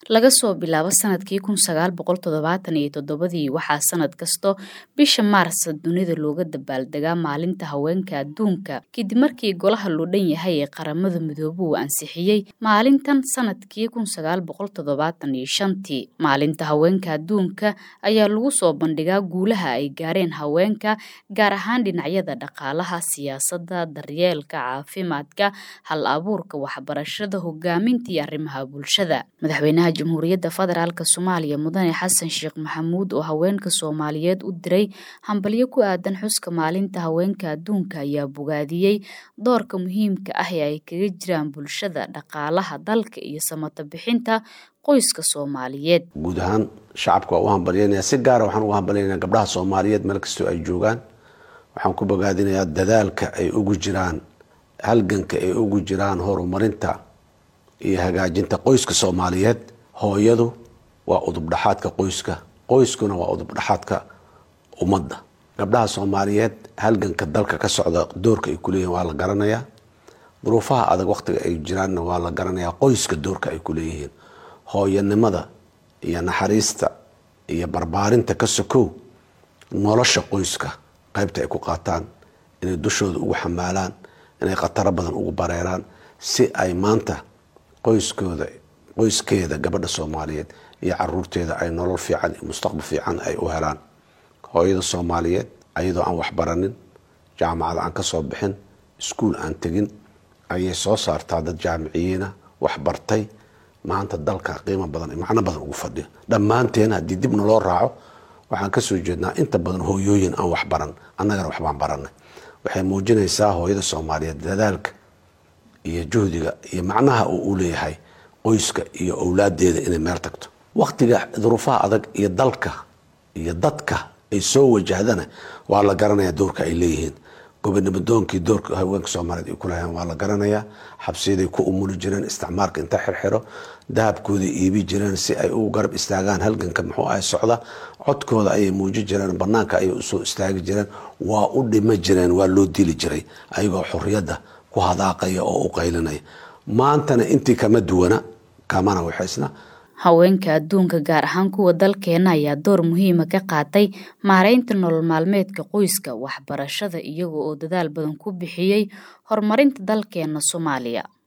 laga soo bilaabo sanadkii kun sagaal boqol toddobaatan iyo toddobadii waxaa sanad kasto bisha maarsa dunida looga dabaaldegaa maalinta haweenka adduunka kadib markii golaha loo dhan yahay ee qaramada midoobe uu ansixiyey maalintan sanadkii kun sagaal boqol toddobaatan iyo shantii maalinta haweenka adduunka ayaa lagu soo bandhigaa guulaha ay gaareen haweenka gaar ahaan dhinacyada dhaqaalaha siyaasadda daryeelka caafimaadka hal abuurka waxbarashada hogaaminta iyo arrimaha bulshada madaxweynaha jamhuuriyadda federaalk soomaaliya mudane xasan sheekh maxamuud oo haweenka soomaaliyeed u diray hambalyo ku aadan xuska maalinta haweenka adduunka ayaa bogaadiyey doorka muhiimka ah ee ay kaga jiraan bulshada dhaqaalaha dalka iyo samata bixinta qoyska soomaaliyeed guud ahaan shacabka waa u hambalyanaya si gaara waxaan ugu hambalyanaya gabdhaha soomaaliyeed meel kastoo ay joogaan waxaan ku bogaadinayaa dadaalka ay ugu jiraan halganka ay ugu jiraan horumarinta iyo hagaajinta qoyska soomaaliyeed hooyadu waa udubdhaxaadka qoyska qoyskuna waa udubdhaxaadka ummadda gabdhaha soomaaliyeed halganka dalka ka socda doorka ay kuleeyihin waa la garanayaa duruufaha adag waqtiga ay jiraanna waa la garanayaa qoyska doorka ay kuleeyihiin hooyanimada iyo naxariista iyo barbaarinta ka sokow nolosha qoyska qaybta ay ku qaataan inay dushooda ugu xamaalaan inay khataro badan ugu bareeraan si ay maanta qoyskooda qoyskeeda gabadha soomaaliyeed iyo caruurteeda ay nolol fiican iyo mustaqbal fiican ay u helaan hooyada soomaaliyeed ayadoo aan waxbaranin jaamacada aan kasoo bixin iskuul aan tegin ayay soo saartaa dad jaamiciyiina waxbartay maanta dalka qiimo badan macno badan ugu fadhiyo dhammaanteen haddii dibna loo raaco waxaan kasoo jeednaa inta badan hooyooyin aan waxbaran annagana waxbaan baranay waxay muujinaysaa hooyada soomaaliyeed dadaalka iyo juhdiga iyo macnaha uu u leeyahay qoyska iyo owlaadeeda inay meel tagto waqtiga duruufaha adag iyo dalka iyo dadka ay soo wajahdana waa la garanayaa doorka ay leeyihiin gobonimodoonkii doorka haweenka soomaaliyeed ay kulahayan waa la garanayaa xabsiyaday ku umuli jireen isticmaalka inta xirxiro dahabkooday iibi jireen si ay u garab istaagaan halganka muxuu ahay socda codkooda ayay muuji jireen banaanka ayay usoo istaagi jireen waa u dhima jireen waa loo dili jiray ayagoo xorriyadda ku hadaaqaya oo u qaylinaya maantana intii kama duwana kamana waxaysna haweenka adduunka gaar ahaan kuwa dalkeena ayaa door muhiima ka qaatay maareynta nolol maalmeedka qoyska waxbarashada iyaga oo dadaal badan ku bixiyey horumarinta dalkeena soomaaliya